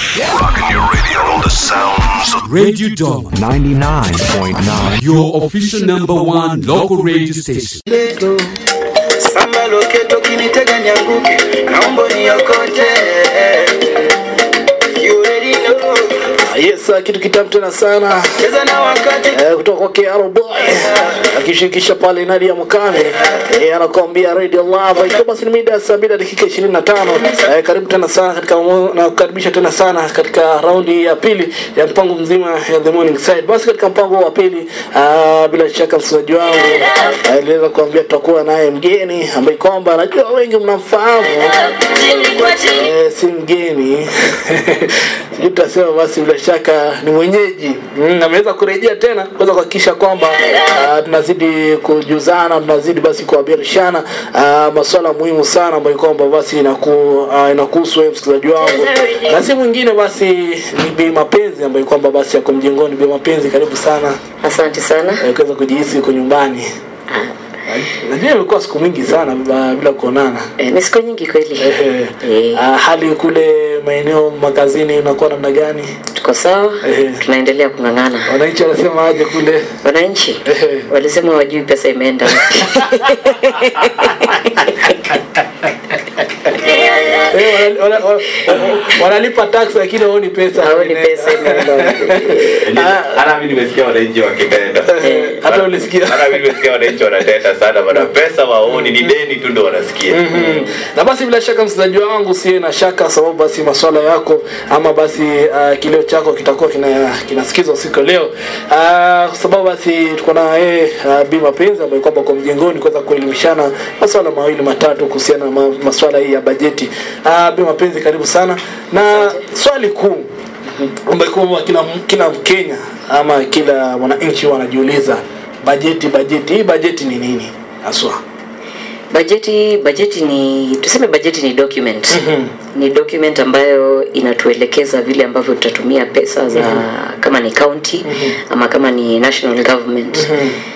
Rocking your radio, all the sounds of Radio Doma, 99.9 your official number one local radio station. leto samba loketo kinitega nianguke naomba niokote You already know. Yes, uh, kitu kitamu tena sana cheza na wakati eh, kutoka kwa KR Boy akishirikisha pale Nadia Mukami eh, anakuambia Radio Love. Ikiwa basi ni mida ya saa mbili na dakika 25 eh, karibu tena sana katika na kukaribisha tena sana katika raundi ya pili ya mpango mzima ya The Morning Side. Basi katika mpango wa pili uh, bila shaka msikilizaji wangu eh, niliweza kuambia tutakuwa naye mgeni ambaye kwamba najua wengi mnamfahamu eh, si mgeni sijui tutasema basi bila shaka ni mwenyeji mm, ameweza kurejea tena kuweza kuhakikisha kwamba uh, tunazidi kujuzana tunazidi basi kuabirishana uh, masuala muhimu sana ambayo kwamba basi inaku, uh, inakuhusu wewe msikilizaji wangu na si mwingine basi ni Bi Mapenzi ambayo kwamba basi yako mjengoni Bi Mapenzi karibu sana Asante sana. eh, kuweza kujihisi uko nyumbani najua imekuwa siku mingi sana bila, bila kuonana E, ni siku nyingi kweli. Ehe. Eh. Ah, hali kule maeneo makazini unakuwa namna gani Tuko sawa, Ehe. tunaendelea kung'ang'ana. wananchi wanasema aje kule Wananchi Ehe. walisema wajui pesa imeenda wapi. Eh, wana- wana- wana- wanalipa tax lakini haoni pesa Haoni pesa imeenda wapi. hata mimi nimesikia wananchi wakitenda Eh, hata ulisikia hata mimi nimesikia wananchi wanatenda sana bana pesa waoni ni deni tu ndo wanasikia Mm. na basi bila shaka msikilizaji wangu usiwe na shaka sababu basi maswala yako ama basi uh, kilio chako kitakuwa kina kinasikizwa siku ya leo uh, kwa sababu basi tuko na yeye uh, Bi Mapenzi ambaye kwamba kwa mjengoni kuweza kuelimishana maswala mawili matatu kuhusiana na ma, maswala hii ya bajeti uh, Bi Mapenzi karibu sana na swali kuu ambayo kwamba kila kila Mkenya ama kila mwananchi wanajiuliza bajeti bajeti hii bajeti ni nini haswa Bajeti bajeti ni tuseme bajeti ni document. Mhm. Ni document ambayo inatuelekeza vile ambavyo tutatumia pesa za kama ni county ama kama ni national government.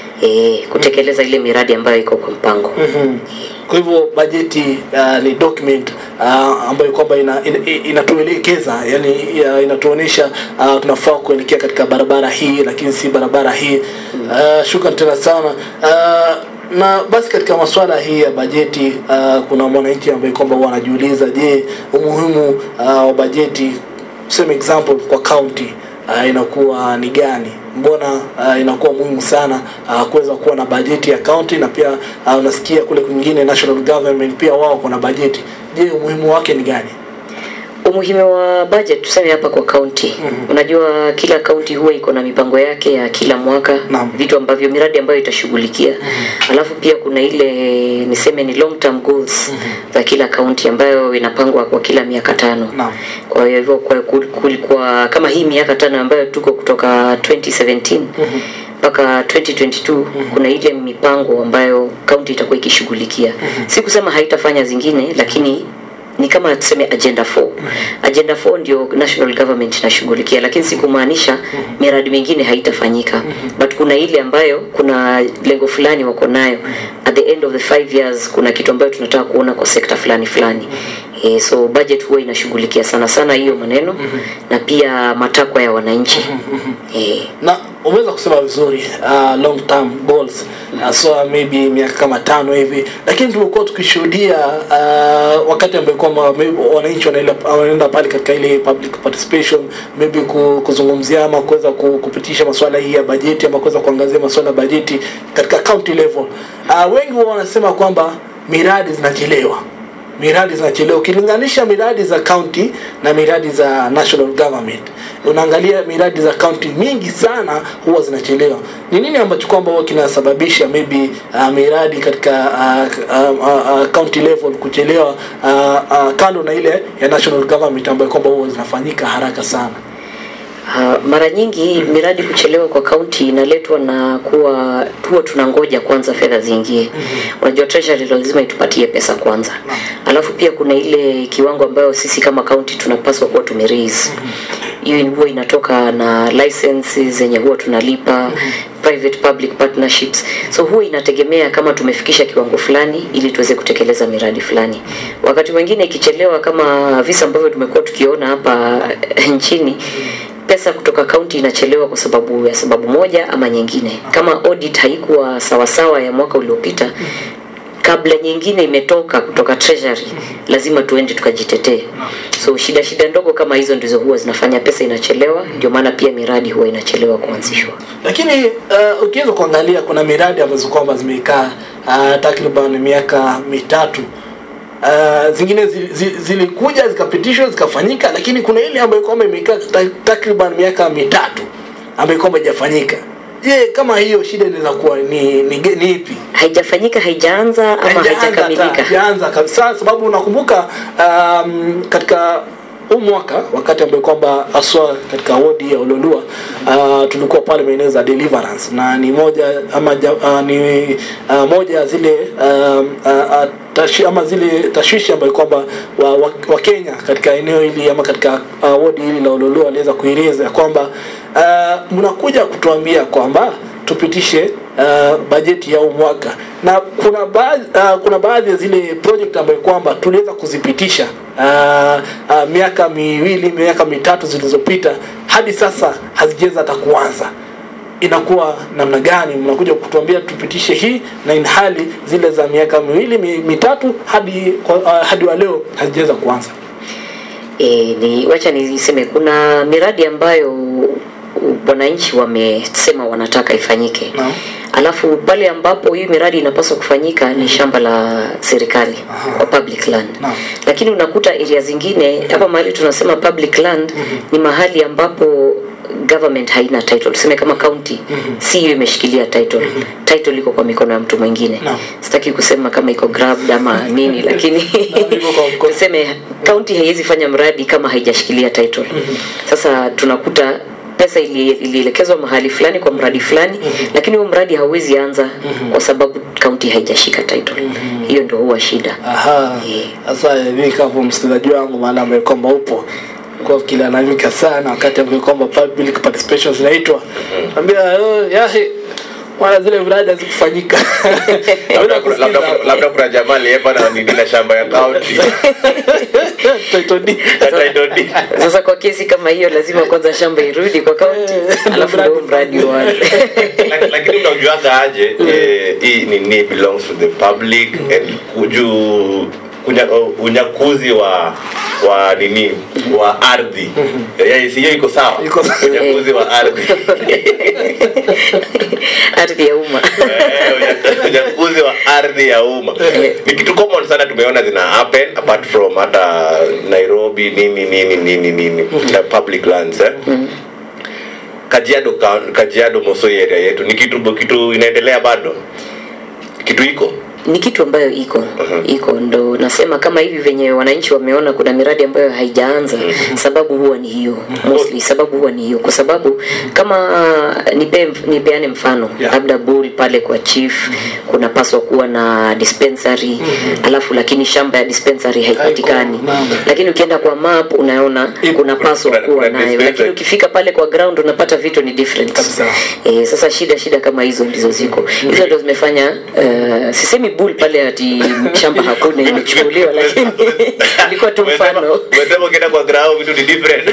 E, kutekeleza ile miradi ambayo iko kwa mpango. Mhm. Kwa hivyo bajeti uh, ni document uh, ambayo kwamba ina, ina, inatuelekeza yani ya, inatuonyesha uh, tunafaa kuelekea katika barabara hii lakini si barabara hii. Uh, shukran tena sana. Uh, na basi katika masuala hii ya bajeti uh, kuna mwananchi ambaye kwamba huwa anajiuliza je, umuhimu uh, wa bajeti tuseme example kwa county uh, inakuwa ni gani mbona uh, inakuwa muhimu sana uh, kuweza kuwa na bajeti ya county na pia uh, unasikia kule kwingine national government pia wao kuna bajeti je umuhimu wake ni gani Umuhimu wa budget tuseme hapa kwa county. Unajua kila county huwa iko na mipango yake ya kila mwaka, Naam. vitu ambavyo miradi ambayo itashughulikia. Alafu pia kuna ile niseme ni long term goals za kila county ambayo inapangwa kwa kila miaka tano. Naam. Kwa hivyo kwa kulikuwa kama hii miaka tano ambayo tuko kutoka 2017 mpaka 2022 kuna ile mipango ambayo kaunti itakuwa ikishughulikia. Si kusema haitafanya zingine, lakini ni kama tuseme agenda 4 agenda 4 ndio national government inashughulikia lakini si kumaanisha miradi mingine haitafanyika but kuna ile ambayo kuna lengo fulani wako nayo at the end of the five years kuna kitu ambayo tunataka kuona kwa sekta fulani fulani eh, so budget huwa inashughulikia sana sana hiyo maneno na pia matakwa ya wananchi eh, na umeweza kusema vizuri uh, long term goals uh, so maybe miaka kama tano hivi lakini tumekuwa tukishuhudia uh, wakati ambayo kwamba maybe wananchi wanaenda wanaenda pale katika ile public participation maybe ku- kuzungumzia ama kuweza ku- kupitisha masuala hii ya bajeti ama kuweza kuangazia masuala ya bajeti katika county level uh, wengi huwa wanasema kwamba miradi zinachelewa miradi zinachelewa ukilinganisha miradi za county na miradi za national government unaangalia miradi za county mingi sana huwa zinachelewa ni nini ambacho kwamba huwa kinasababisha maybe uh, miradi katika uh, uh, uh, uh, county level kuchelewa uh, uh, kando na ile ya national government ambayo kwamba huwa zinafanyika haraka sana Uh, mara nyingi miradi kuchelewa kwa kaunti inaletwa na kuwa huwa tunangoja kwanza fedha ziingie. Unajua treasury lazima itupatie pesa kwanza, alafu pia kuna ile kiwango ambayo sisi kama kaunti tunapaswa kuwa tumeraise hiyo huwa inatoka na licenses zenye huwa tunalipa private public partnerships so huwa inategemea kama tumefikisha kiwango fulani ili tuweze kutekeleza miradi fulani wakati mwingine ikichelewa kama visa ambavyo tumekuwa tukiona hapa nchini pesa kutoka kaunti inachelewa kwa sababu ya sababu moja ama nyingine kama audit haikuwa sawasawa ya mwaka uliopita kabla nyingine imetoka kutoka treasury lazima tuende tukajitetee so shida shida ndogo kama hizo ndizo huwa zinafanya pesa inachelewa ndio maana pia miradi huwa inachelewa kuanzishwa lakini uh, ukiweza kuangalia kuna miradi ambazo kwamba zimekaa uh, takriban miaka mitatu uh, zingine zi- zi- zilikuja zikapitishwa zikafanyika lakini kuna ile ambayo kwamba imekaa ta- takriban miaka mitatu ambayo kwamba haijafanyika je kama hiyo shida inaweza kuwa ni, ni, ni ipi haijafanyika haijaanza ama Haijaanza hata, haijakamilika haijaanza kabisa sababu unakumbuka um, katika huu mwaka wakati ambayo kwamba haswa katika wodi ya Ololua uh, tulikuwa pale maeneo za Deliverance na ni moja ama ja, uh, ni uh, moja ya zile um, uh, uh, tashi, ama zile tashwishi ambayo kwamba wa, wa, wa Kenya katika eneo hili ama katika uh, wodi hili la Ololua waliweza kueleza ya kwamba uh, mnakuja kutuambia kwamba tupitishe uh, bajeti ya huu mwaka na kuna baadhi uh, kuna baadhi ya zile project ambayo kwamba tuliweza kuzipitisha uh, uh, miaka miwili miaka mitatu zilizopita hadi sasa hazijaweza hata kuanza inakuwa namna gani mnakuja kutuambia tupitishe hii na inhali zile za miaka miwili mi, mitatu hadi kwa- uh, hadi wa leo hazijaweza kuanza e, ni wacha niseme kuna miradi ambayo wananchi wamesema wanataka ifanyike Naam. alafu pale ambapo hii miradi inapaswa kufanyika ni shamba la serikali wa public land Naam. lakini unakuta area zingine hapa mahali tunasema public land ni mahali ambapo government haina title tuseme kama county si hiyo imeshikilia title title iko kwa mikono ya mtu mwingine Naam. sitaki kusema kama iko grabbed ama nini lakini Naam, iko kwa mkono. tuseme county haiwezi fanya mradi kama haijashikilia title sasa tunakuta pesa ili- ilielekezwa mahali fulani kwa mradi fulani lakini huo mradi hauwezi anza kwa sababu kaunti haijashika title hiyo ndio huwa shida Aha. Eh. Sasa mimi kama msikilizaji wangu maana ambaye kwamba upo kwa kilalamika sana wakati ambaye kwamba public participation zinaitwa. Ambia oh, yahe wala zile mradi hazikufanyika. Naweza labda, kusikiza labda, labda kuna jamaa aliyepa na nini na shamba ya kaunti title deed. Hata idodi. sasa kwa kesi kama hiyo lazima kwanza shamba irudi kwa kaunti Eh, alafu mradi ndio mradi uanze Lak- lakini unajuaga aje eh, hii nini belongs to the public and kuju kunya, unyakuzi wa wa nini wa ardhi Eh, hiyo iko sawa Iko sawa. unyakuzi wa ardhi ardhi ya umma Eh, unya- unyakuzi wa ardhi ya umma ni kitu common sana tumeona zina happen apart from hata nairobi nini nini nini nini na public lands eh? kajiado ka- kajiado mosoi area yetu ni kitu kitu inaendelea bado kitu iko ni kitu ambayo iko iko ndo nasema kama hivi venye wananchi wameona kuna miradi ambayo haijaanza sababu huwa ni hiyo mostly sababu huwa ni hiyo kwa sababu kama nipe, nipeane mfano Yeah. labda bull pale kwa chief kunapaswa kuwa na dispensary alafu lakini shamba ya dispensary haipatikani Haiko, naam. lakini ukienda kwa map unaona Ipo. kunapaswa Kuna- kuwa kuna nayo dispensary. lakini ukifika pale kwa ground unapata vitu ni different Kabisa. Eh, sasa shida shida kama hizo ndizo ziko hizo ndo zimefanya uh, sisemi bull pale ati shamba hakuna imechukuliwa lakini ilikuwa tu mfano umesema ukienda kwa grao vitu ni different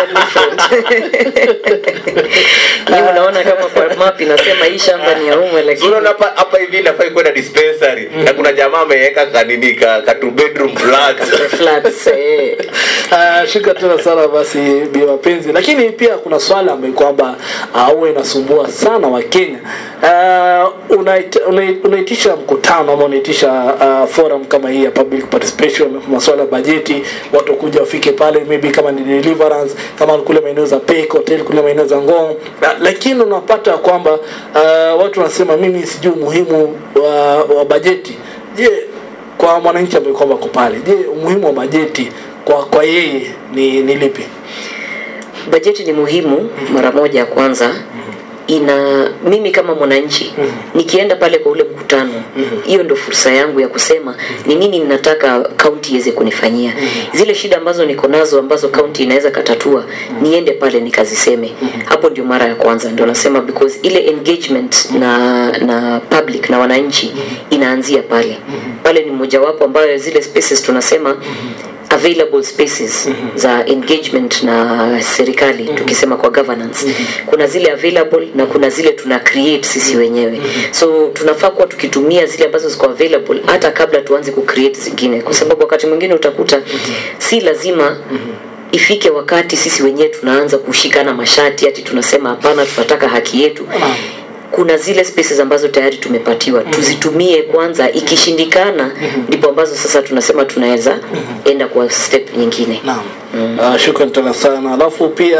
hii unaona kama kwa map inasema hii shamba ni ya umma lakini unaona hapa hapa hivi nafai kwenda dispensary na kuna jamaa ameweka kanini ka, ka two bedroom flat flats eh. Uh, shukra tena sana basi bi wapenzi lakini pia kuna swala ambayo kwamba uh, huwa inasumbua sana wakenya uh, unaita- unai- unaitisha mkutano ama unaitisha uh, forum kama hii ya public participation maswala ya bajeti watu kuja wafike pale maybe kama ni deliverance kama ni kule maeneo za Pek hotel kule maeneo za Ngong uh, lakini unapata kwamba uh, watu wanasema mimi sijui umuhimu wa, wa bajeti je kwa mwananchi ambaye kwamba ko pale je umuhimu wa bajeti kwa kwa yeye ni, ni lipi bajeti ni muhimu mara moja ya kwanza ina mimi kama mwananchi nikienda pale kwa ule mkutano hiyo ndo fursa yangu ya kusema ni nini ninataka kaunti iweze kunifanyia zile shida ambazo niko nazo ambazo kaunti inaweza katatua niende pale nikaziseme hapo ndio mara ya kwanza ndio nasema because ile engagement na na public na wananchi inaanzia pale pale ni mojawapo ambayo zile spaces tunasema available spaces za engagement na serikali tukisema kwa governance kuna zile available na kuna zile tuna create sisi wenyewe so tunafaa kuwa tukitumia zile ambazo ziko available hata kabla tuanze ku create zingine kwa sababu wakati mwingine utakuta si lazima ifike wakati sisi wenyewe tunaanza kushikana mashati ati tunasema hapana tunataka haki yetu kuna zile spaces ambazo tayari tumepatiwa tuzitumie kwanza ikishindikana ndipo ambazo sasa tunasema tunaweza enda kwa step nyingine Naam. Uh, shukran tena sana. Alafu pia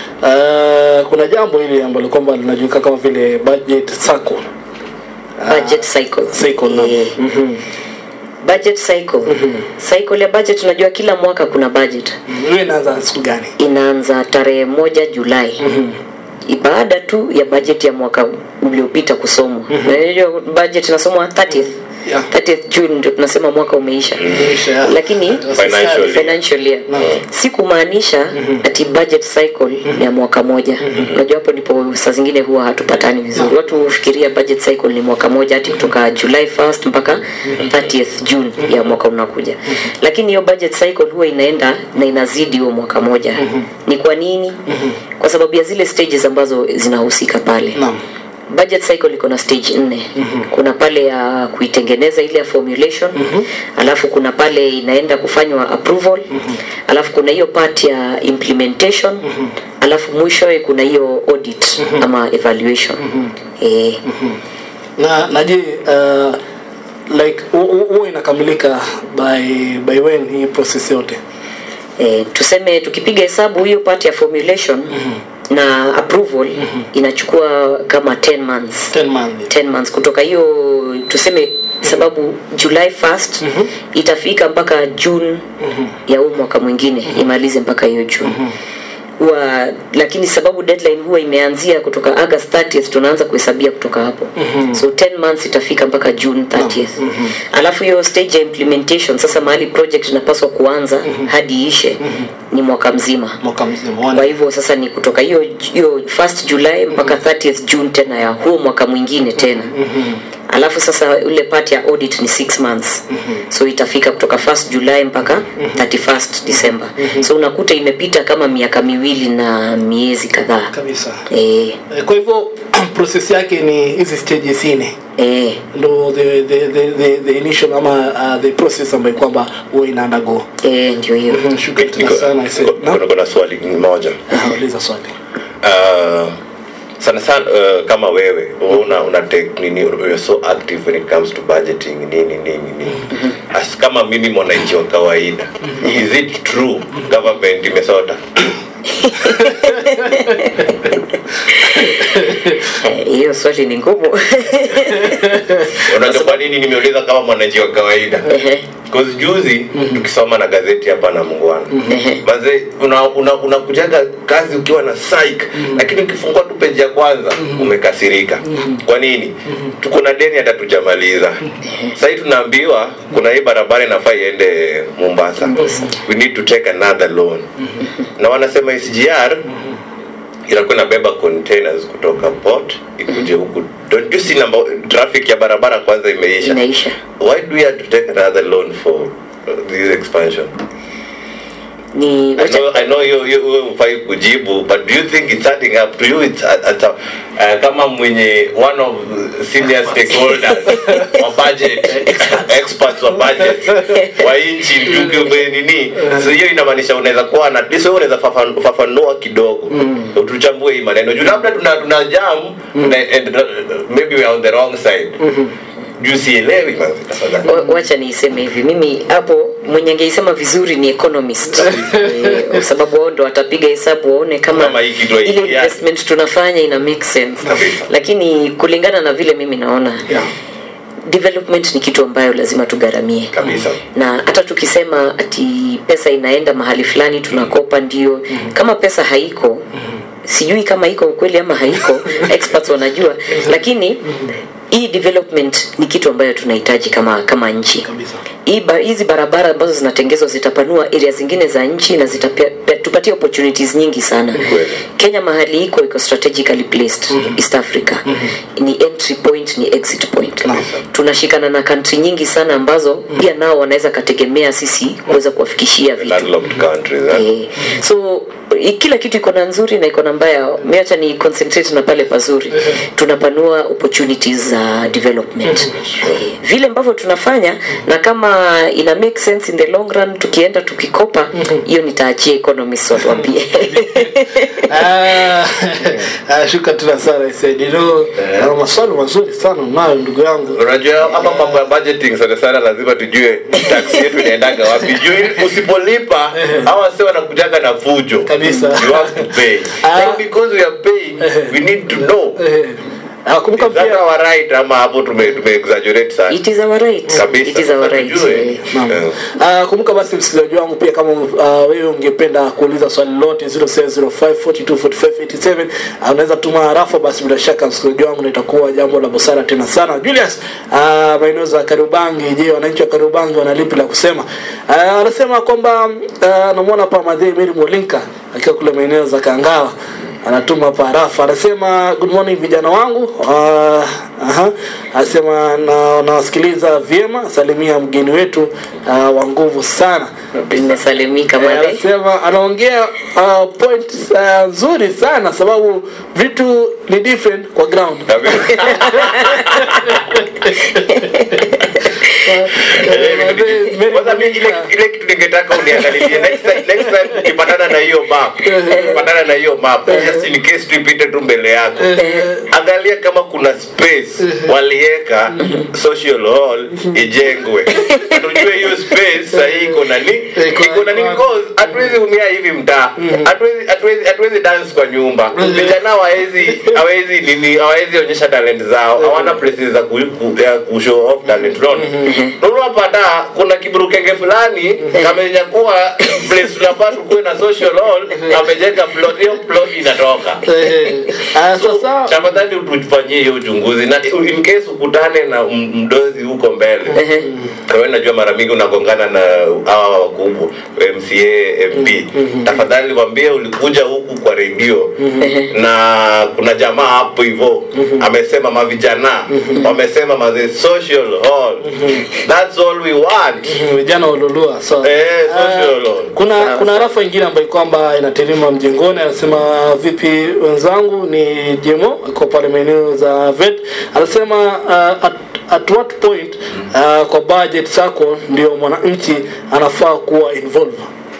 uh, kuna jambo hili ambalo kwamba linajulikana kama vile budget circle. budget cycle Cycle, naam. Eh, budget cycle cycle ya budget unajua kila mwaka kuna budget Hiyo inaanza siku gani? inaanza tarehe moja julai baada tu ya budget ya mwaka uliopita kusomwa unajua budget inasomwa 30th Yeah. 30th June ndio tunasema mwaka umeisha Umeisha, yeah. lakini Financial year. financial year si kumaanisha ati budget cycle ni ya mwaka moja unajua hapo ndipo saa zingine huwa hatupatani vizuri watu hufikiria budget cycle ni mwaka moja hati kutoka July 1st mpaka 30th June ya mwaka unakuja lakini hiyo budget cycle huwa inaenda na inazidi huo mwaka moja ni kwa nini kwa sababu ya zile stages ambazo zinahusika pale Naam. budget cycle iko na stage nne kuna pale ya kuitengeneza ile ya formulation alafu kuna pale inaenda kufanywa approval alafu kuna hiyo part ya implementation alafu mwishowe kuna hiyo audit ama evaluation eh, Na na je uh, like hu- hu- huwa inakamilika by by when hii process yote? eh, tuseme tukipiga hesabu hiyo part ya formulation na approval inachukua kama 10 months 10 months. 10 months kutoka hiyo tuseme sababu july 1st itafika mpaka june ya huu mwaka mwingine imalize mpaka hiyo june huwa lakini sababu deadline huwa imeanzia kutoka august 30th tunaanza kuhesabia kutoka hapo so 10 months itafika mpaka june 30th alafu hiyo stage ya implementation sasa mahali project inapaswa kuanza hadi ishe ni mwaka mzima Mwaka mzima. kwa One. hivyo sasa ni kutoka hiyo hiyo first july mpaka 30th june tena ya huo mwaka mwingine tena alafu sasa ule part ya audit ni 6 months so itafika kutoka 1st july mpaka 31st december so unakuta imepita kama miaka miwili na miezi kadhaa Kabisa. eh, Eh, Kwa hivyo process yake ni hizi stages nne. eh, ndo the, the, the, the, the initial ama uh, the process ambayo kwamba huwa ina undergo eh, ndio hiyo shukrani tena Niko- sana Ise. niko- Naam? niko na swali moja Ah, uliza swali uh, sana sana uh, kama wewe una una take nini you're so active when it comes to budgeting nini nini nini as kama mimi mwananchi wa kawaida is it true government imesota Eh, hiyo swali ni ngumu unajua kwa nini nimeuliza kama mwananchi wa kawaida Ehe. Cause juzi tukisoma na gazeti hapa na mungwana Ehe. maze unakujaga una, unakujaga kazi ukiwa na psych lakini ukifungua tu peji ya kwanza umekasirika kwa nini tuko na deni hata tujamaliza sahii tunaambiwa kuna hii barabara inafaa iende mombasa we need to take another loan na wanasema sgr inakuwa inabeba containers kutoka port ikuje huku don't you see number, traffic ya barabara kwanza imeisha inaisha why do we have to take another loan for uh, this expansion ni I know, I know you, you, you mfai kujibu but do you think it's adding up to you it's at, at, uh, kama mwenye one of the senior stakeholders wa budget experts wa budget wa nchi tukiwe nini so hiyo inamaanisha unaweza kuwa na at least wewe unaweza fafan- fafanua kidogo tuchambue hii maneno juu labda tuna tuna jam na- and, uh, maybe we are on the wrong side juu sielewi manzi tafadhali Wa- wacha niiseme hivi mimi hapo mwenye angeisema vizuri ni economist Eh, kwa sababu wao ndo watapiga hesabu waone kama Kama hii kitu ile haingiani. investment tunafanya ina make sense Kabisa. lakini kulingana na vile mimi naona Yeah. development ni kitu ambayo lazima tugharamie kabisa na hata tukisema ati pesa inaenda mahali fulani tunakopa ndio kama pesa haiko sijui kama iko ukweli ama haiko experts wanajua lakini hii development ni kitu ambayo tunahitaji kama kama nchi Kabisa. hii ba- hizi barabara ambazo zinatengezwa zitapanua area zingine za nchi na zitatupatia opportunities nyingi sana Kweli. kenya mahali iko iko strategically placed east africa ni entry point ni exit point tunashikana na country nyingi sana ambazo pia nao wanaweza kategemea sisi kuweza kuwafikishia vitu landlocked countries eh? Eh, so i- kila kitu iko na nzuri na iko na mbaya miacha ni concentrate na pale pazuri tunapanua opportunities za development Eh, vile ambavyo tunafanya na kama ina make sense in the long run tukienda tukikopa hiyo nitaachia economists watuambie Ah, ah, shuka tena sana Said. You know, ana maswali mazuri sana unayo ndugu yangu unajua ama mambo ya budgeting sana sana lazima tujue tax yetu inaendaga wapi juu ili usipolipa hawa sio wanakujaga na fujo Kabisa. you have to pay Ah. so because we are paying we need to know Eh, ah, kumbuka is that pia our right ama hapo tume tume exaggerate sana it is our right kabisa it is our Sasa right tujue. eh. Naam. Eh. Ah, kumbuka basi msikilizaji wangu pia kama uh, wewe ungependa kuuliza swali lolote 0705424587 uh, unaweza tuma harafa basi bila shaka msikilizaji wangu na itakuwa jambo la busara tena sana Julius uh, maeneo za Karubangi je wananchi wa Karubangi wana lipi la kusema uh, anasema kwamba uh, namuona hapa Madhei Mary Molinka akiwa kule maeneo za Kangawa anatuma hapa harafa anasema good morning vijana wangu uh, aha anasema na nawasikiliza vyema salimia mgeni wetu uh, wa nguvu sana nimesalimika Eh, male anasema anaongea uh, point uh, nzuri sana sababu vitu ni different kwa ground Kabisa. Kwanza mimi ile ile kitu ningetaka uniangalilie next time next time ukipatana na hiyo map ukipatana na hiyo map just in case tupite tu mbele yako angalia kama kuna space waliweka social hall ijengwe tujue hiyo space sahii iko na ni iko na ni because hatuwezi umia hivi mtaa hatuwezi hatuwezi hatuwezi dance kwa nyumba vijana hawawezi hawawezi nini hawawezi onyesha talent zao hawana places za ku, ku, ya ku show off talent unaona unapata kuna kiburukenge fulani kamenyakuwa place tunafaa tukuwe na social hall amejenga plot hiyo plot inatoka Eh, ah, sasa tafadhali tufanyie hiyo uchunguzi na in case ukutane na m- mdozi huko mbele wewe najua mara mingi unagongana na hawa wakubwa mca mp tafadhali wambie ulikuja huku kwa redio na kuna jamaa hapo hivo amesema mavijana wamesema maze social hall that's all we want vijana walolua so Eh, social ah, hall. kuna kuna rafa ingine ambayo kwamba inaterima mjengoni anasema vipi wenzangu ni jemo iko pale maeneo za vet anasema uh, at, at what point uh, kwa budget zako ndio mwananchi anafaa kuwa involved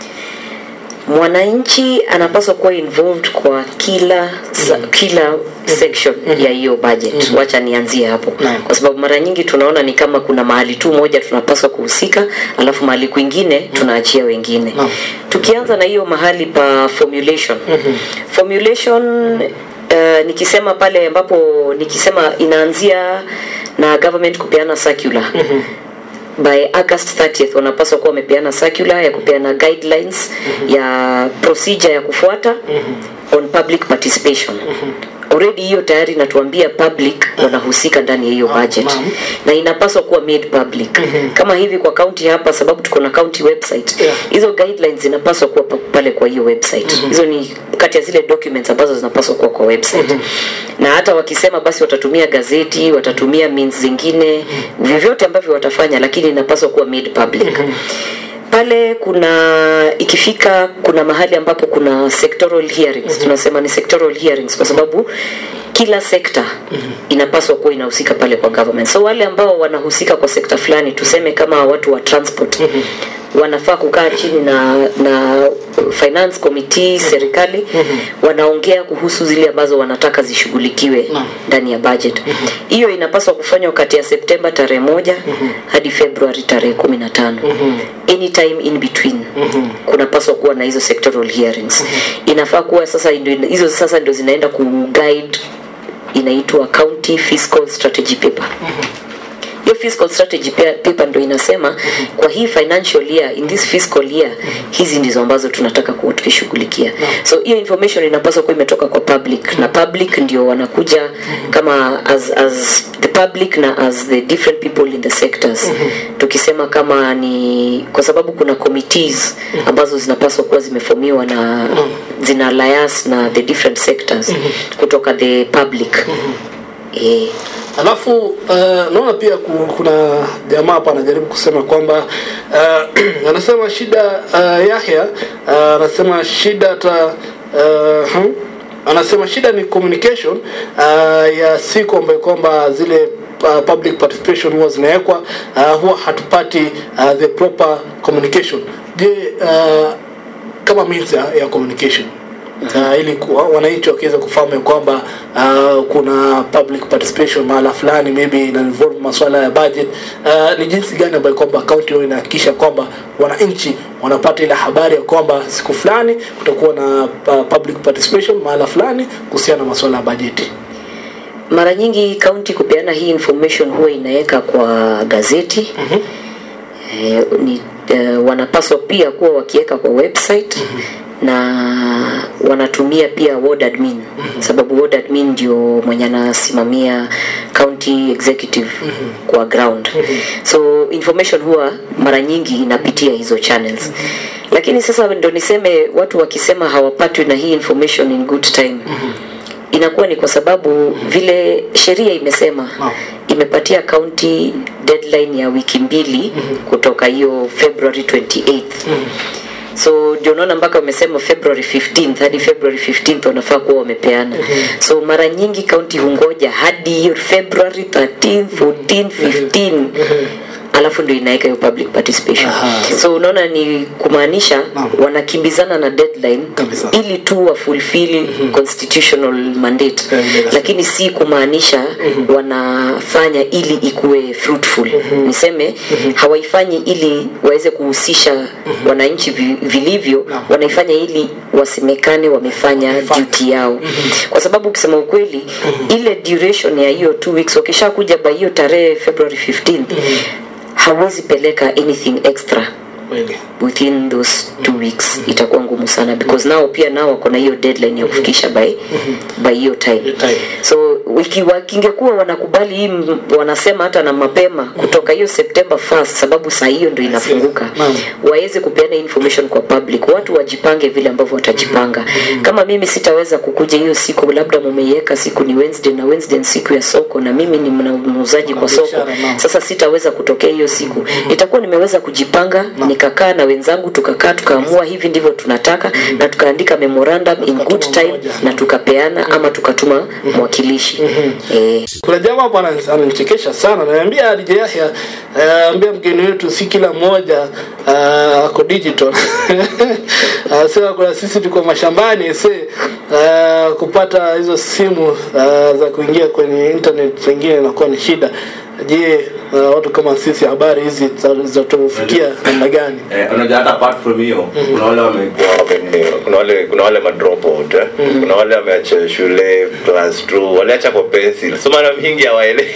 mwananchi anapaswa kuwa involved kwa kila sa, kila section ya hiyo budget wacha nianzie hapo Naam. kwa sababu mara nyingi tunaona ni kama kuna mahali tu moja tunapaswa kuhusika alafu mahali kwingine tunaachia wengine Naam. tukianza na hiyo mahali pa formulation formulation uh, nikisema pale ambapo nikisema inaanzia na government kupeana circular by august 30th wanapaswa kuwa wamepeana circular ya kupeana guidelines ya procedure ya kufuata on public participation already hiyo tayari inatuambia public wanahusika ndani ya hiyo budget naam. na inapaswa kuwa made public kama hivi kwa county hapa sababu tuko na county website Yeah. hizo guidelines zinapaswa kuwa pa- pale kwa hiyo website hizo ni kati ya zile documents ambazo zinapaswa kuwa kwa website na hata wakisema basi watatumia gazeti watatumia means zingine vyovyote ambavyo watafanya lakini inapaswa kuwa made public pale kuna ikifika kuna mahali ambapo kuna sectoral hearings tunasema ni sectoral hearings kwa sababu kila sekta inapaswa kuwa inahusika pale kwa government so wale ambao wanahusika kwa sekta fulani tuseme kama watu wa transport wanafaa kukaa chini na na finance committee serikali wanaongea kuhusu zile ambazo wanataka zishughulikiwe ndani ya budget hiyo inapaswa kufanywa kati ya septemba tarehe moja hadi februari tarehe kumi na tano anytime in between kunapaswa kuwa na hizo sectoral hearings inafaa kuwa sasa ndio- hizo sasa ndio zinaenda kuguide inaitwa county fiscal strategy paper hiyo hiyo fiscal strategy pa- paper ndo inasema kwa hii financial year in this fiscal year hizi ndizo ambazo tunataka kuwa tukishughulikia so hiyo information inapaswa kuwa imetoka kwa public na public ndio wanakuja kama as, as the public na as the different people in the sectors tukisema kama ni kwa sababu kuna committees ambazo zinapaswa kuwa zimefomiwa na zina lias na the different sectors kutoka the public eh, alafu uh, naona pia ku- kuna jamaa hapa anajaribu kusema kwamba uh, anasema shida uh, Yahya uh, anasema shida ta uh, hmm, anasema shida ni communication uh, ya siku ambayo kwamba zile uh, public participation huwa zinawekwa uh, huwa hatupati uh, the proper communication je uh, kama means ya, ya communication uh, ili ku- wananchi wakiweza kufahamu ya kwamba uh, kuna public participation mahala fulani maybe ina involve masuala ya budget uh, ni jinsi gani ambayo kwamba kaunti hiyo inahakikisha kwamba wananchi wanapata ile habari ya kwamba siku fulani kutakuwa na uh, public participation mahala fulani kuhusiana na masuala ya bajeti mara nyingi kaunti kupeana hii information huwa inaweka kwa gazeti mm-hmm. e, ni, e, wanapaswa pia kuwa wakiweka kwa website mm-hmm. na wanatumia pia ward admin mm-hmm. sababu ward admin ndio mwenye anasimamia county executive mm-hmm. kwa ground mm-hmm. so information huwa mara nyingi inapitia hizo channels mm-hmm. lakini sasa ndo niseme watu wakisema hawapatwi na hii information in good time mm-hmm inakuwa ni kwa sababu vile sheria imesema Naam. imepatia kaunti deadline ya wiki mbili kutoka hiyo february 28th so ndio unaona mpaka wamesema february 15th hadi february 15th wanafaa kuwa wamepeana so mara nyingi kaunti hungoja hadi hiyo february 13 14 15 alafu ndio inaweka hiyo public participation so unaona ni kumaanisha Naam. wanakimbizana na deadline Kabisa. ili tu wa fulfill constitutional mandate Eh, yes. lakini si kumaanisha wanafanya ili ikuwe fruitful niseme hawaifanyi ili waweze kuhusisha wananchi vi- vilivyo Naam. wanaifanya ili wasemekane wamefanya Wamefanya. duty yao kwa sababu ukisema ukweli ile duration ya hiyo two weeks wakishakuja by hiyo tarehe february 15th hawezi peleka anything extra kweli within those two weeks itakuwa ngumu sana because nao pia nao wako na hiyo deadline ya kufikisha by by hiyo time Hiyo time. so wiki wakingekuwa wanakubali hii m- wanasema hata na mapema kutoka hiyo september 1st sababu saa hiyo ndo inafunguka Naam. waweze kupeana information kwa public watu wajipange vile ambavyo watajipanga kama mimi sitaweza kukuja hiyo siku labda mumeiweka siku ni wednesday na wednesday ni siku ya soko na mimi ni mna- muuzaji kwa soko Biashara, naam. sasa sitaweza kutokea hiyo siku nitakuwa nimeweza kujipanga nikakaa na wenzangu tukakaa tukaamua hivi ndivyo tunataka na tukaandika memorandum in good Tukatuma time moja. na tukapeana ama tukatuma mwakilishi eh, kuna jamaa hapo ana- ananichekesha sana ananiambia DJ Yahya eh, ambia mgeni wetu si kila mmoja uh, ako digital anasema kuna sisi tuko mashambani se uh, kupata hizo simu uh, za kuingia kwenye internet zingine inakuwa ni shida je uh, watu kama sisi habari hizi za- zitatufikia namna gani Eh, unajua hata apart from hiyo kuna wale wamekuwa wame- kuna wale kuna wale madropout eh? kuna wale wameacha shule class 2 waliacha kwa pencil so mara mingi hawaelewi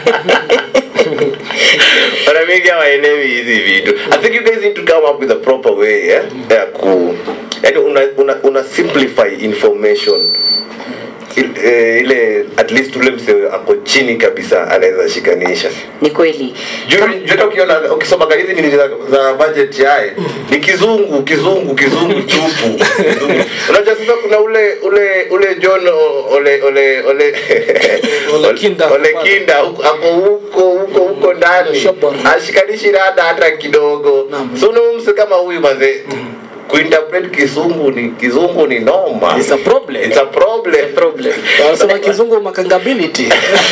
mara mingi hawaelewi hizi vitu i think you guys need to come up with a proper way eh? ya ku yani una, una, una simplify information Il- eh, ile at least ule mse ako chini kabisa anaweza shikanisha ni kweli Juu- juu hata ukiona ukisoma hizi nini za, za budget yae ni kizungu kizungu kizungu tupu Kizungu. unajua sasa kuna ule ule ule John o- ole ole ole Ole Kinda. ole kinda huko- ako huko huko huko ndani Shopper. ashikanishi rada hata kidogo Naam. so mse kama huyu manze kuinterpret kizungu ni kizungu ni noma It's a problem. it's a problem problem wanasema kizungu makangability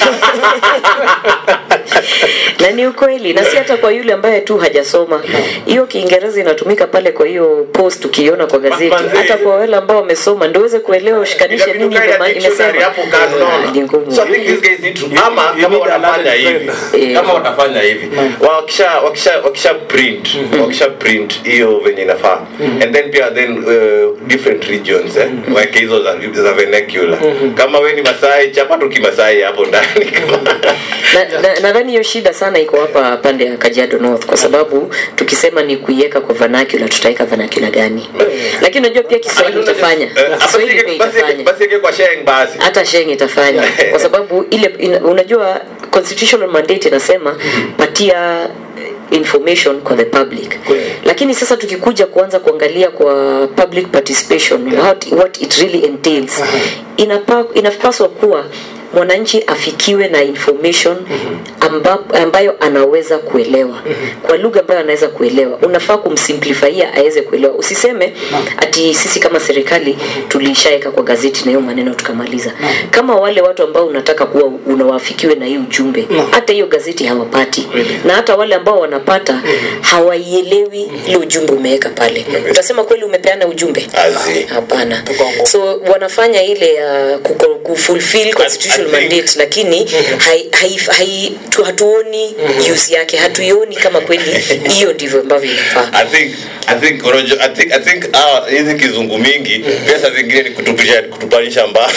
na ni ukweli na si hata kwa yule ambaye tu hajasoma hiyo kiingereza inatumika pale kwa hiyo post ukiona kwa gazeti Manze. hata kwa wale ambao wamesoma ndio uweze kuelewa ushikanishe Inabidi nini ukae na ime- dictionary imesema hapo kando, unaona? ni ngumu So I think these guys need to- ama you kama need a watafanya learned hivi friend. kama watafanya hivi wakisha wakisha wakisha print wakisha print hiyo venye inafaa and then pia then uh, different regions eh wake hizo za, za vernacular kama we ni masai chapa tu kimasai hapo ndani Kama- na, na, nadhani nadhani hiyo shida sana iko hapa pande ya Kajiado North kwa sababu tukisema ni kuiweka kwa vernacular tutaweka vernacular gani lakini unajua pia Kiswahili itafanya Eh, Kiswahili pia basi- itafanya basi ike kwa sheng basi hata sheng itafanya kwa sababu ile ina, unajua constitutional mandate inasema patia information kwa the public lakini sasa tukikuja kuanza kuangalia kwa public participation what, what it really entails inapa, inapaswa kuwa mwananchi afikiwe na information amba, ambayo anaweza kuelewa kwa lugha ambayo anaweza kuelewa unafaa kumsimplifyia aweze kuelewa usiseme ati sisi kama serikali tulishaeka kwa gazeti na hiyo maneno tukamaliza kama wale watu ambao unataka kuwa unawafikiwe na hiyo ujumbe hata hiyo gazeti hawapati na hata wale ambao wanapata hawaielewi ile ujumbe umeweka pale utasema kweli umepeana ujumbe Azi. hapana so wanafanya ile ya uh, kufulfill constitutional I think- mandate lakini hai, hai, hai, tu, hatuoni use yake hatuioni kama kweli hiyo ndivyo ambavyo inafaa I think I think unajua I think I think ah hizi kizungu mingi pesa zingine ni kutupisha kutupanisha mbao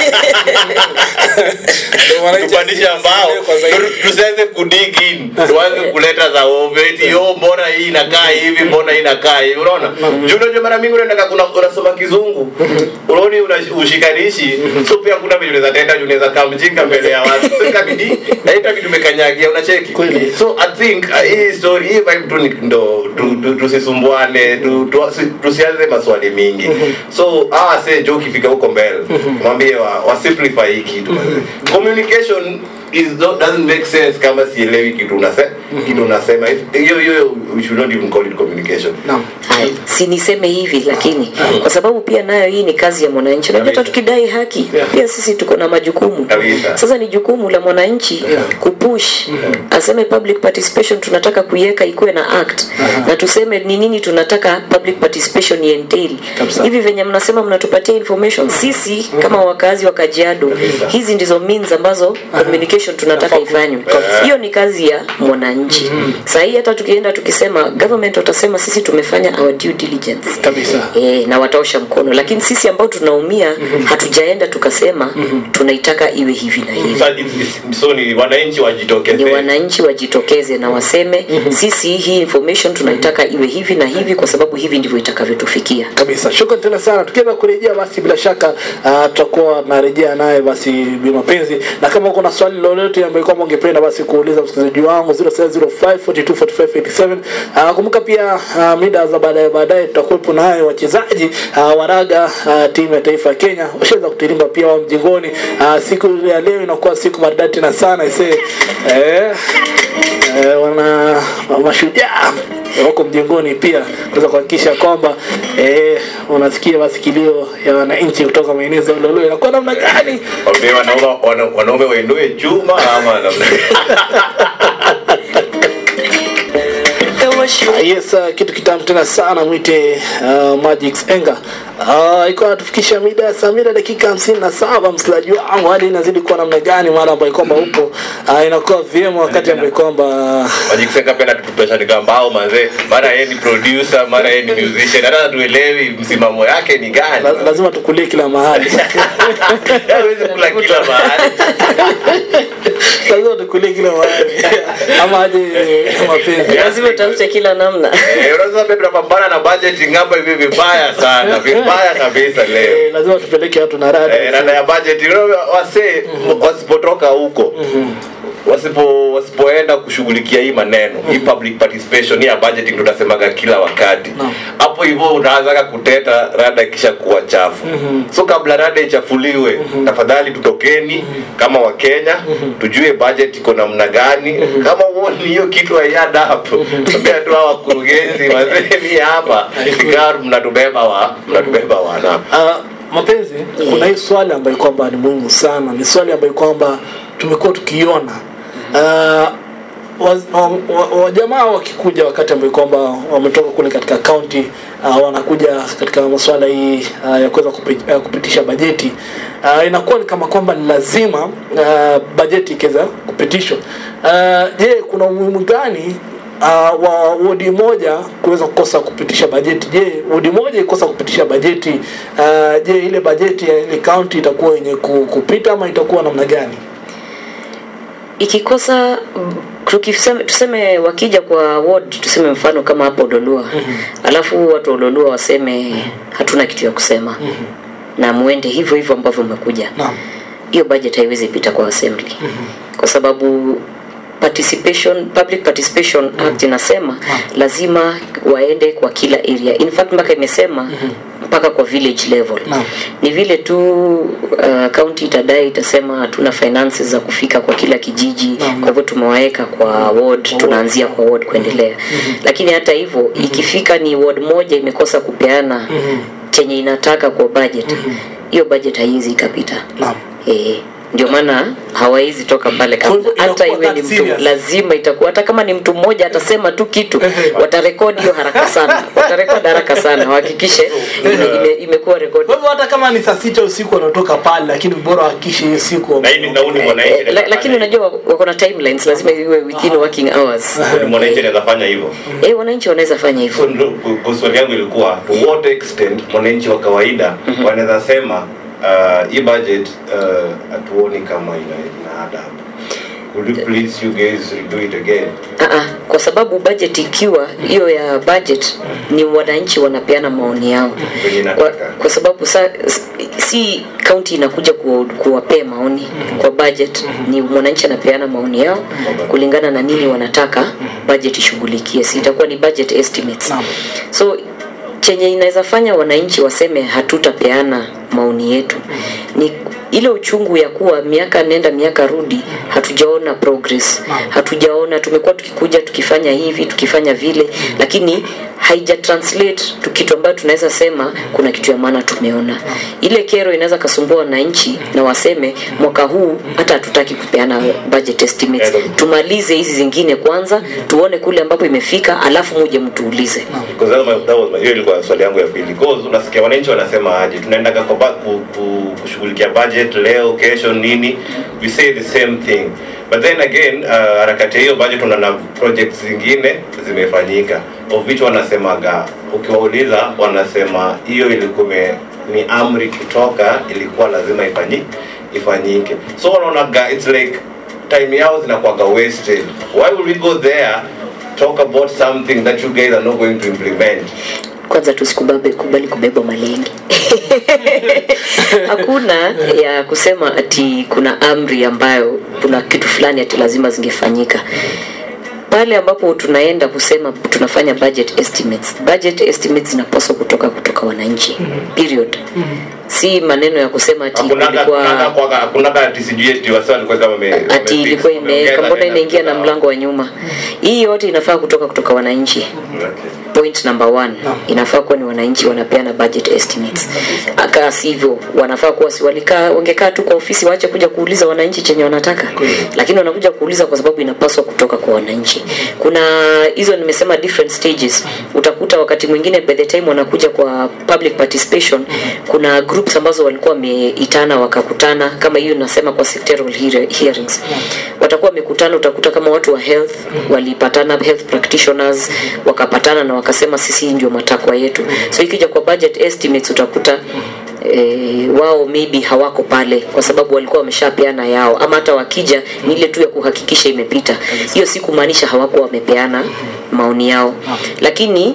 kutupanisha mbao Tu- tusianze kudig in tuanze kuleta za oveti yo mbona hii inakaa hivi mbona hii inakaa hivi unaona juu unajua mara mingi unaenda kuna unasoma kizungu unaoni una ushikanishi so pia kuna vile unaweza tenda unaweza kaa mjinga mbele ya watu so itabidi na itabidi umekanyagia unacheki Kweli. so i think uh, hii story hii vibe tu ni ndo tu- tu- tusisumbuane tu- tu- si- tusianze maswali mingi so ah say jo ukifika huko mbele mwambie wa, wa simplify hii kitu communication is not, doesn't make sense kama sielewi kitu unasema kitu unasema If- hiyo hiyo we should not even call it communication Naam. Hai, si niseme hivi lakini kwa sababu pia nayo hii ni kazi ya mwananchi unajua hata Kabisa. tukidai haki pia sisi tuko na majukumu Kabisa. sasa ni jukumu la mwananchi kupush aseme public participation tunataka kuiweka ikuwe na act na tuseme ni nini tunataka public participation ientail Kabisa. hivi venye mnasema mnatupatia information sisi kama wakazi wa Kajiado hizi ndizo means ambazo communication tunataka ifanywe hiyo ni kazi ya mwananchi sahii hata tukienda tukisema government watasema sisi tumefanya our due diligence Kabisa. e, na wataosha mkono lakini sisi ambao tunaumia hatujaenda tukasema tunaitaka iwe hivi na hivi so, it's, it's, so ni wananchi ni wajitokeze wananchi wajitokeze na waseme sisi hii information tunaitaka iwe hivi na hivi kwa sababu hivi ndivyo itakavyotufikia kabisa shukran tena sana tukiweza kurejea basi bila shaka uh, tutakuwa narejea naye basi bi mapenzi na kama uko na swali lolote ambayo kwamba ungependa basi kuuliza msikilizaji wangu 0705424287 uh, kumbuka pia uh, mida za baadaye baadaye tutakuwepo naye wachezaji uh, waraga uh, timu ya taifa ya Kenya washaweza kutirimba pia wa mjingoni uh, siku ya leo inakuwa siku maridadi tena sana ise eh, eh, wana mashujaa wako mjengoni pia kuweza kuhakikisha kwamba eh, unasikia basi kilio ya wananchi kutoka maeneo za Ulolwe inakuwa namna gani? Wambie wanaume wana- wanaume wainue chuma ama namna Ah, Yes, uh, kitu kitamu tena sana mwite uh, Magic Enga. Uh, iko natufikisha mida ya saa mbili dakika hamsini na saba msikilizaji wangu, hadi inazidi kuwa namna gani mara ambayo kwamba upo uh, inakuwa vyema wakati ambayo kwamba wajikuseka pia natutupesha nikambao manze mara yeye ni producer mara yeye ni musician hata tuelewi msimamo yake ni gani la, lazima tukulie kila mahali hawezi kula kila mahali lazima tukulie kila mahali ama aje mapenzi lazima utafute kila namna Eh, unaweza pia tunapambana na budgeting hapa hivi vibaya sana vibaya kabisa leo Eh, lazima tupeleke watu na Eh, rada rada ya budget you know, wasee wasipotoka huko wasipo wasipoenda kushughulikia hii maneno hii public participation hii ya budgeting tutasemaga kila wakati hapo hivyo unaanzaga kuteta rada ikisha kuwa chafu so kabla rada ichafuliwe tafadhali tutokeni kama wakenya tujue budget iko namna gani kama uoni hiyo kitu haiada hapo ambia tu hawa wakurugenzi wazeni hapa sigaru mnatubeba wa mnatubeba wana Uh, mapenzi kuna hii swali ambayo kwamba ni muhimu sana ni swali ambayo kwamba tumekuwa tukiona uh, wajamaa wa, wa, wajamaa wakikuja wakati ambayo kwamba wametoka kule katika kaunti uh, wanakuja katika masuala hii uh, ya kuweza kupi, uh, kupitisha bajeti uh, inakuwa ni kama kwamba ni lazima uh, bajeti ikiweza kupitishwa uh, je kuna umuhimu gani uh, wa wodi moja kuweza kukosa kupitisha bajeti je wodi moja ikosa kupitisha bajeti uh, je ile bajeti ya ile kaunti itakuwa yenye ku- kupita ama itakuwa namna gani ikikosa mm, tukiseme, tuseme wakija kwa ward tuseme mfano kama hapo Lolua alafu watu wa Lolua waseme hatuna kitu ya kusema na muende hivyo hivyo ambavyo umekuja Naam. hiyo budget haiwezi pita kwa assembly kwa sababu participation public participation act inasema lazima waende kwa kila area in fact mpaka imesema mpaka kwa village level Naam. ni vile tu uh, county itadai itasema hatuna finances za kufika kwa kila kijiji kwa hivyo tumewaweka kwa ward tunaanzia kwa ward kuendelea lakini hata hivyo ikifika ni ward moja imekosa kupeana chenye inataka kwa budget hiyo budget haiwezi ikapita Naam. Eh, ndio maana hawawezi toka pale Kwa hivyo kabla. hata inakuwa iwe ni that mtu serious. lazima itakuwa hata kama ni mtu mmoja atasema tu kitu watarekodi hiyo haraka sana watarekodi haraka sana wahakikishe ime, ime, imekuwa rekodi Kwa hivyo hata kama ni saa sita usiku wanatoka pale, lakini bora wahakikishe hiyo siku na hili nauni mwananchi Eh, la, lakini unajua wako na timelines lazima iwe within working hours Ni mwananchi anaweza fanya hivyo eh wananchi wanaweza fanya hivyo So, ndo- ku- ku- swali yangu ilikuwa to what extent mwananchi wa kawaida wanaweza sema uh, hii budget uh, hatuoni kama ina, ina add up Could you please you guys do it again Aa, kwa sababu budget ikiwa hiyo ya budget ni wananchi wanapeana maoni yao Venye kwa, inataka. kwa sababu sa, s- si county inakuja ku- kuwapea maoni kwa budget ni mwananchi anapeana maoni yao kulingana na nini wanataka budget ishughulikie si itakuwa ni budget estimates Naam. so chenye inaweza fanya wananchi waseme hatutapeana maoni yetu ni ile uchungu ya kuwa miaka nenda miaka rudi hatujaona progress hatujaona tumekuwa tukikuja tukifanya hivi tukifanya vile lakini haija translate tu kitu ambayo tunaweza sema kuna kitu ya maana tumeona ile kero inaweza kasumbua wananchi na waseme mwaka huu hata hatutaki kupeana budget estimates tumalize hizi zingine kwanza tuone kule ambapo imefika alafu muje mtuulize Because that was my- that was my- hiyo ilikuwa swali yangu ya pili because unasikia wananchi wanasema aje tunaendaga kwa ba- ku, ku, kushughulikia budget leo kesho nini we say the same thing but then again uh, harakati ya hiyo budget unaona projects zingine zimefanyika of which wanasemaga ukiwauliza wanasema hiyo ilikuwa ime- ni amri kutoka ilikuwa lazima ifanyi, ifanyike so wanaonaga it's like time yao zinakuwaga wasted why would we go there talk about something that you guys are not going to implement kwanza tusikubali kubali kubebwa malengi hakuna ya kusema ati kuna amri ambayo kuna kitu fulani ati lazima zingefanyika pale ambapo tunaenda kusema tunafanya budget estimates budget estimates zinapaswa kutoka kutoka wananchi period si maneno ya kusema ati hakunaga kulikuwa hakunaga kwaga- hakunaga ati sijui eti wasa walikuwa kama wame- ati wame- ilikuwa wameongeza imeweka mbona tena inaingia na kitu mlango wa nyuma hii yote inafaa kutoka kutoka wananchi Okay. point number one inafaa kuwa ni wananchi wanapeana budget estimates aka sivyo wanafaa kuwa si walikaa wangekaa tu kwa ofisi waache kuja kuuliza wananchi chenye wanataka lakini wanakuja kuuliza kwa sababu inapaswa kutoka kwa wananchi kuna hizo nimesema different stages utakuta wakati mwingine by the time wanakuja kwa public participation kuna groups ambazo walikuwa wameitana wakakutana kama hiyo nasema kwa sectoral hear- hearings watakuwa wamekutana utakuta kama watu wa health walipatana health practitioners wakapatana na wakasema sisi hii ndio matakwa yetu so ikija kwa budget estimates utakuta E, wao maybe hawako pale kwa sababu walikuwa wameshapeana yao ama hata wakija ni ile tu ya kuhakikisha imepita hiyo si kumaanisha hawakuwa wamepeana maoni yao lakini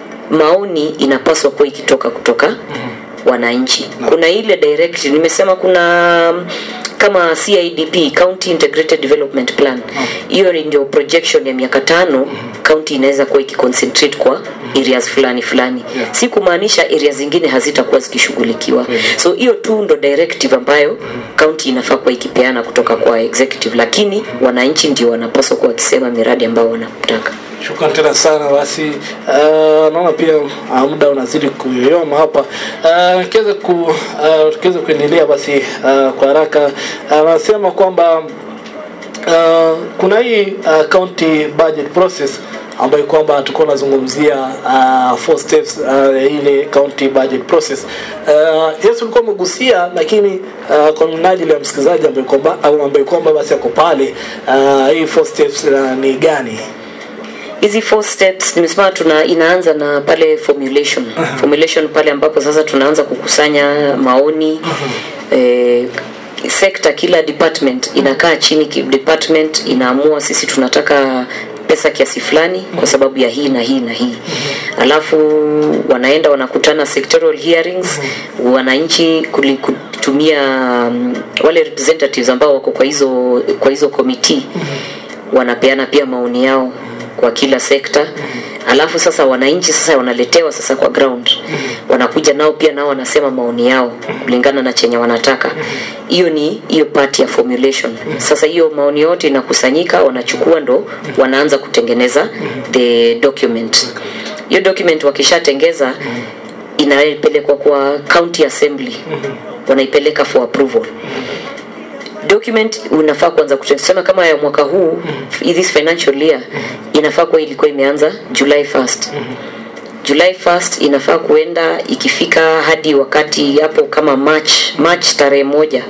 maoni inapaswa kuwa ikitoka kutoka wananchi kuna ile direct nimesema kuna mm, kama CIDP County Integrated Development Plan hiyo ni ndio projection ya miaka tano county inaweza kuwa ikiconcentrate kwa areas fulani fulani si kumaanisha areas zingine hazitakuwa zikishughulikiwa so hiyo tu ndo directive ambayo county inafaa kuwa ikipeana kutoka kwa executive lakini wananchi ndio wanapaswa kuwa wakisema miradi ambayo wanataka Shukran tena sana basi. Uh, naona pia uh, muda unazidi kuyoyoma hapa. Uh, tukiweza ku uh, tukiweza kuendelea basi uh, kwa haraka anasema uh, kwamba uh, kuna hii uh, county budget process ambayo kwamba tulikuwa tunazungumzia uh, four steps uh, ile county budget process uh, Yesu ulikuwa umegusia lakini uh, kwa minajili ya msikilizaji ambaye kwamba au ambaye kwamba basi ako pale uh, hii four steps uh, ni gani? hizi four steps nimesema tuna inaanza na pale formulation formulation pale ambapo sasa tunaanza kukusanya maoni eh, sekta kila department inakaa chini ki- department inaamua sisi tunataka pesa kiasi fulani kwa sababu ya hii na hii na hii alafu wanaenda wanakutana sectoral hearings wananchi kuli- kutumia um, wale representatives ambao wako kwa hizo kwa hizo committee wanapeana pia maoni yao kwa kila sekta alafu sasa wananchi sasa wanaletewa sasa kwa ground wanakuja nao pia nao wanasema maoni yao kulingana na chenye wanataka hiyo ni hiyo part ya formulation sasa hiyo maoni yote inakusanyika wanachukua ndo wanaanza kutengeneza the document hiyo document wakishatengeza inapelekwa kwa county assembly wanaipeleka for approval document unafaa kuanza kusema kama ya mwaka huu this financial year inafaa kuwa ilikuwa imeanza July 1st July 1st inafaa kuenda ikifika hadi wakati hapo kama March March tarehe moja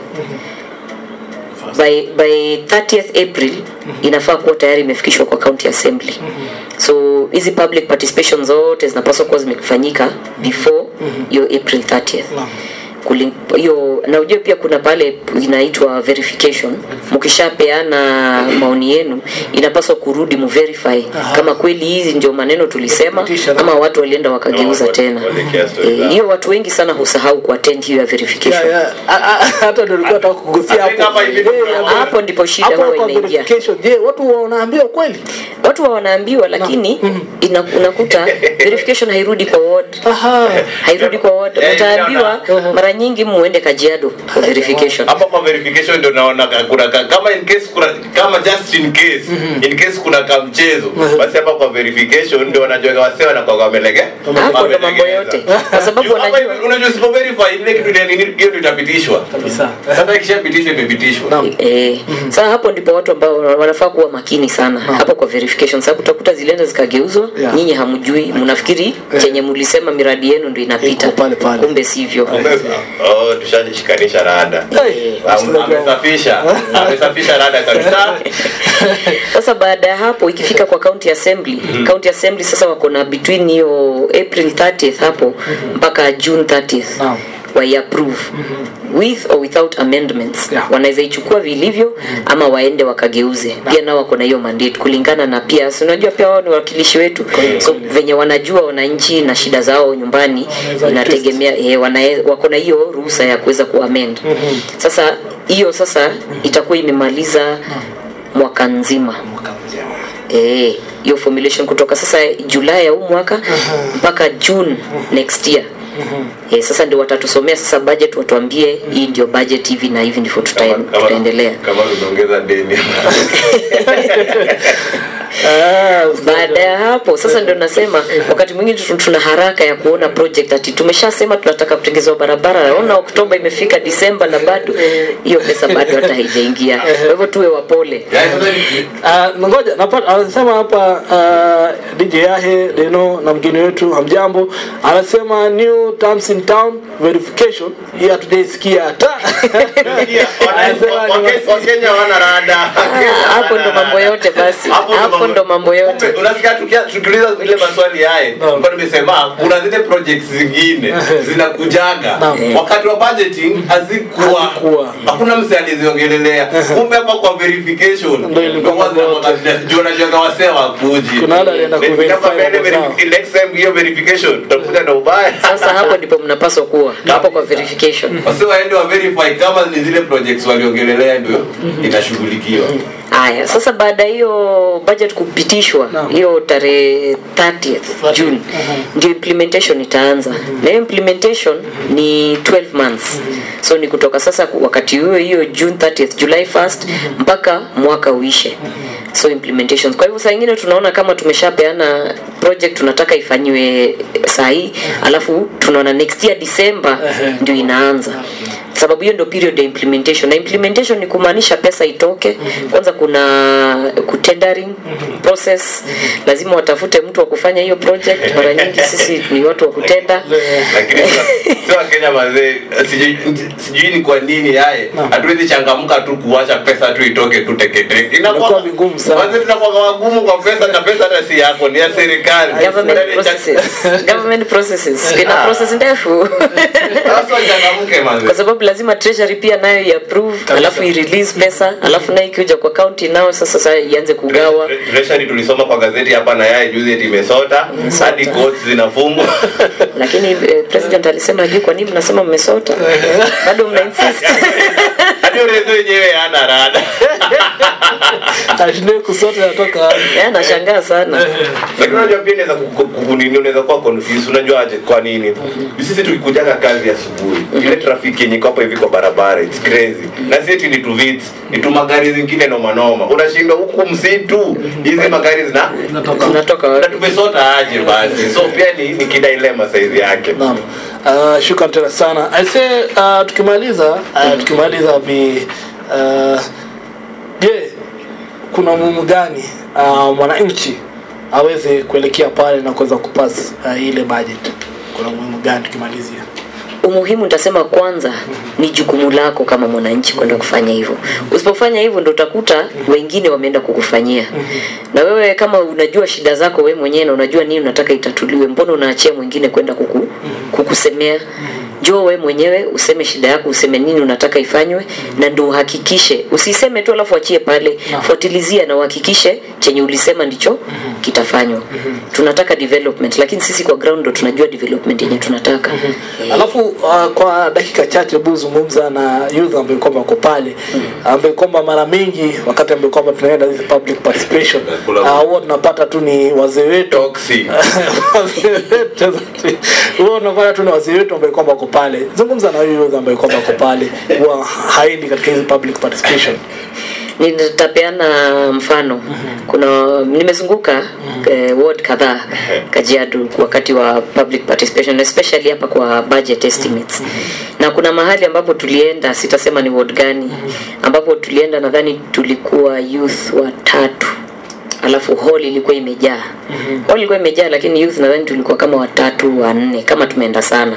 by, by 30th April inafaa kuwa tayari imefikishwa kwa county assembly so hizi public participation zote zinapaswa kuwa zimefanyika before hiyo April 30th Kuling- hiyo na ujue pia kuna pale inaitwa verification mkishapeana maoni yenu inapaswa kurudi muverify kama kweli hizi ndio maneno tulisema ama watu walienda wakageuza Ama tena walikia story Eh, zao. hiyo watu wengi sana husahau kuattend hiyo ya verification Yeah, yeah. A- a- hata ndio nilikuwa nataka kugusia I think hapo. hapa hivi Je, tuna- hapo- hapo ndipo shida hapo huwa kwa inaingia verification, je watu wanaambiwa kweli watu wa wanaambiwa lakini ina, unakuta verification hairudi kwa ward Aha. hairudi kwa ward Eh, mtaambiwa mara nyingi muende kajiado kwa verification hapa kwa verification ndio naona ka- kuna ka- kama in case kuna kama just in case in case kuna kamchezo basi hapa kwa verification ndio wanajua wasee wanakuwa wamelege hapo ndo mambo yote kwa sababu Hapa wanajua hivi, unajua usipo verify ile kitu ni nini hiyo ndio itapitishwa Kabisa. sasa ikishapitishwa imepitishwa Naam. Eh, sasa hapo ndipo watu ambao wanafaa kuwa makini sana hapo kwa verification sababu utakuta zilienda zikageuzwa Yeah. nyinyi hamjui mnafikiri chenye mlisema miradi yenu ndio inapita Iko pale pale. kumbe sivyo oh tushajishikanisha rada Hey, Am- msikilizaji wangu. amesafisha amesafisha rada kabisa sasa baada ya hapo ikifika kwa county assembly county assembly sasa wako na between hiyo april 30th hapo mpaka june 30th Naam. waiapprove with or without amendments Yeah. wanaweza ichukua vilivyo ama waende wakageuze pia nao wako na hiyo mandate kulingana na pia si unajua pia wao ni wakilishi wetu so venye wanajua wananchi na shida zao nyumbani Wanaweza inategemea eh, wana- wako na hiyo ruhusa ya kuweza kuamend sasa hiyo sasa itakuwa imemaliza mwaka nzima eh hiyo formulation kutoka sasa julai ya huu mwaka mpaka june next year eh, sasa ndio watatusomea sasa budget watuambie hii ndio budget hivi na hivi ndivyo tuta, Kama- kama- tutaendelea kama tunaongeza deni Ah, baada ya hapo sasa ndio nasema wakati mwingine tu- tuna haraka ya kuona project ati tumeshasema tunataka kutengezewa barabara naona oktoba imefika disemba na bado hiyo pesa bado hata haijaingia kwa hivyo tuwe wapole Yaani sasa ni- Ah, ngoja napata anasema hapa uh, DJ Yahe Deno na mgeni wetu hamjambo anasema new terms in town verification hii hatujaisikia hata Sikia, wana- Anasema wa- ni Wake- wasi- wakenya wana rada Ah, hapo ndo mambo yote basi Hapo ndo hapo mambo- ndo mambo yote Kumbe, unasikia tukia- tukiuliza ile maswali yaye Naam. kwa nimesema kuna zile projects zingine zinakujaga Naam. wakati wa budgeting hazikuwa Hazikuwa. hakuna mse aliziongelelea kumbe hapa kwa verification Ndio ilikuwa ndio mambo yote. juu unajuaga wasee wakuji Kuna wale walienda kuverify mambo zao. next time hiyo verification tutakuja na ubaya sasa hapo ndipo mnapaswa kuwa hapo kwa verification wasi waende wa verify kama ni zile projects waliongelelea ndio inashughulikiwa haya sasa baada ya hiyo budget kupitishwa hiyo tarehe 30th june ndio implementation itaanza na hiyo implementation ni 12 months so ni kutoka sasa ku- wakati huo hiyo june 30th july 1st mpaka mwaka uishe so implementations kwa hivyo saa ingine tunaona kama tumeshapeana project tunataka ifanyiwe sahii alafu tunaona next year december ndio inaanza sababu hiyo ndio period ya implementation na implementation ni kumaanisha pesa itoke kwanza kuna kutendering process lazima watafute mtu wa kufanya hiyo project mara nyingi sisi ni watu wa kutenda lakini sio wakenya mazee sijui sijui ni kwa nini yaye hatuwezi changamka tu kuacha pesa tu itoke tu teketeke Inakuwa vigumu sana. Wazee tunakuwa wagumu kwa pesa na pesa hata si yako ni ya serikali government Yaani, processes government processes ina Ah. process ndefu Sasa wachangamke mazee kwa sababu sababu lazima treasury pia nayo iapprove alafu irelease pesa alafu nayo ikikuja kwa county nao sasa sasa ianze kugawa Treasury tulisoma kwa gazeti hapa na yeye juzi eti imesota hadi courts zinafungwa lakini eh, president alisema juu kwa nini mnasema mmesota bado mna insist hadi urezo wenyewe hana rada ashindwe kusota natoka wapi? Eh, anashangaa sana lakini unajua pia inaweza ku- ku- kunini unaweza kuwa confused unajua aje kwa nini sisi tukikujaga kazi asubuhi ile trafiki yenye iko hapo hivi kwa barabara it's crazy na si eti ni tu vits ni tu magari zingine noma noma unashindwa huku msitu hizi magari zina tunatoka na wapi? tumesota aje basi so pia ni, ni kidilema saizi yake Naam. Uh, shukran tena sana aise uh, tukimaliza uh, tukimaliza bi uh, je kuna umuhimu gani uh, mwananchi aweze kuelekea pale na kuweza kupasi uh, ile budget kuna umuhimu gani tukimalizia umuhimu nitasema kwanza ni jukumu lako kama mwananchi kwenda kufanya hivyo usipofanya hivyo ndo utakuta wengine wameenda kukufanyia na wewe kama unajua shida zako wewe mwenyewe na unajua nini unataka itatuliwe mbona unaachia mwingine kwenda kuku, kukusemea njoo we mwenyewe useme shida yako useme nini unataka ifanywe na ndo uhakikishe usiseme tu alafu achie pale fuatilizia na uhakikishe chenye ulisema ndicho kitafanywa tunataka development lakini sisi kwa ground ndo tunajua development yenye tunataka Eh. alafu uh, kwa dakika chache hebu zungumza na youth ambaye kwamba wako pale ambaye kwamba mara mingi wakati ambaye kwamba tunaenda hizi public participation Kula- uh, huwa tunapata tu ni wazee wetu toxic huwa unapata tu ni wazee wetu ambaye kwamba wako pale zungumza na huyo youth ambaye kwamba wako pale huwa haendi katika hizi public participation nitapeana mfano kuna nimezunguka eh, ward kadhaa kajiado wakati wa public participation especially hapa kwa budget estimates na kuna mahali ambapo tulienda sitasema ni ward gani ambapo tulienda nadhani tulikuwa youth watatu alafu hall ilikuwa imejaa hall ilikuwa imejaa lakini youth nadhani tulikuwa kama watatu wanne kama tumeenda sana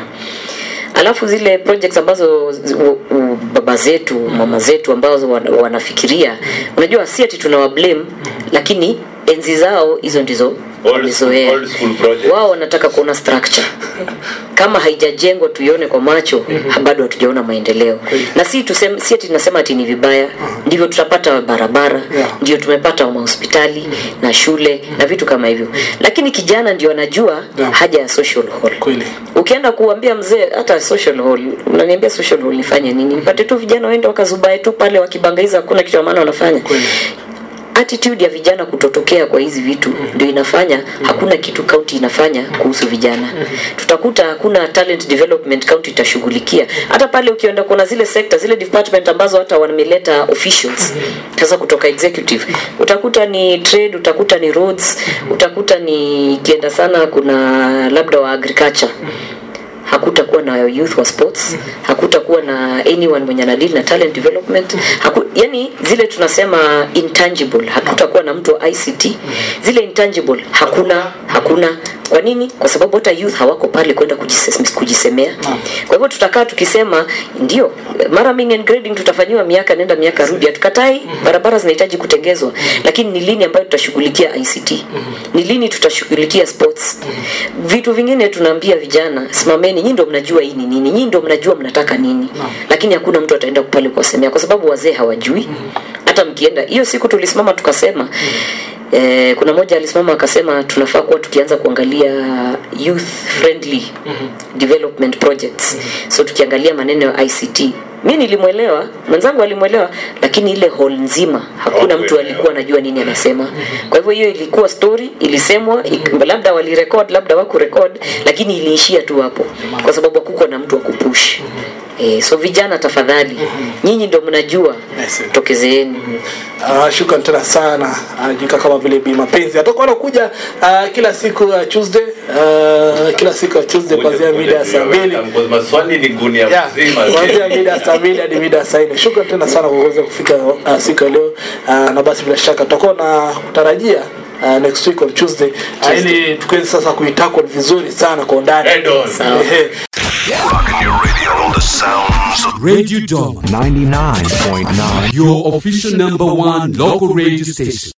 alafu zile projects ambazo zi- u- u- baba zetu mama zetu ambazo wana- wanafikiria unajua si ati tunawablame lakini enzi zao hizo ndizo Old school- walizoea old school projects. wao wanataka kuona structure kama haijajengwa tuione kwa macho bado hatujaona maendeleo na si tuseme, si ati tunasema ati ni vibaya ndivyo tutapata barabara Yeah. ndio tumepata mahospitali na shule na vitu kama hivyo lakini kijana ndio anajua Yeah. haja ya social hall kweli ukienda kuambia mzee hata social hall unaniambia social hall nifanye nini nipate tu vijana waende wakazubae tu pale wakibangaiza hakuna kitu ya maana wanafanya Kweli. attitude ya vijana kutotokea kwa hizi vitu ndio inafanya hakuna kitu county inafanya kuhusu vijana tutakuta hakuna talent development county itashughulikia hata pale ukienda kuna zile sector zile department ambazo hata wameleta officials sasa kutoka executive utakuta ni trade utakuta ni roads utakuta ni ikienda sana kuna labda wa agriculture hakutakuwa na youth wa sports hakutakuwa na anyone mwenye anadili na talent development Haku, yani zile tunasema intangible hakutakuwa na mtu wa ict zile intangible hakuna hakuna kwa nini kwa sababu hata youth hawako pale kwenda kujise- kujisemea kwa hivyo tutakaa tukisema ndio mara mingi grading tutafanyiwa miaka nenda miaka rudi hatukatai barabara zinahitaji kutengezwa lakini ni lini ambayo tutashughulikia ict ni lini tutashughulikia sports vitu vingine tunaambia vijana simameni nyii ndo mnajua hii ni nini nyii ndo mnajua mnataka nini lakini hakuna mtu ataenda pale kuwasemea kwa sababu wazee hawajui hata mkienda hiyo siku tulisimama tukasema Eh, kuna moja alisimama akasema tunafaa kuwa tukianza kuangalia youth friendly development projects so tukiangalia maneno ya ict mi nilimwelewa mwenzangu alimwelewa lakini ile hall nzima hakuna mtu alikuwa anajua nini anasema kwa hivyo hiyo ilikuwa story ilisemwa ik- labda walirekod labda wakurekod lakini iliishia tu hapo kwa sababu hakukuwa na mtu wa kupush Eh, so vijana tafadhali nyinyi ndo mnajua Yes. tokezeeni Uh, shukran tena sana anajuika kama vile bi mapenzi atakuwa anakuja uh, kila siku ya tuesday uh, kila siku ya tuesday kuanzia mida ya saa mbili maswali ni gunia Yeah, mzima kuanzia mida ya saa mbili hadi mida ya saa nne shukran tena sana kwa kuweza kufika uh, siku ya leo uh, na basi bila shaka tutakuwa na kutarajia Uh, next week on tuesday uh, ili tukiweze sasa kuitackle vizuri sana kwa undani Head on. Ehe. Rocking your radio, all the sounds of Radio Doma, 99.9 your official number one local radio station.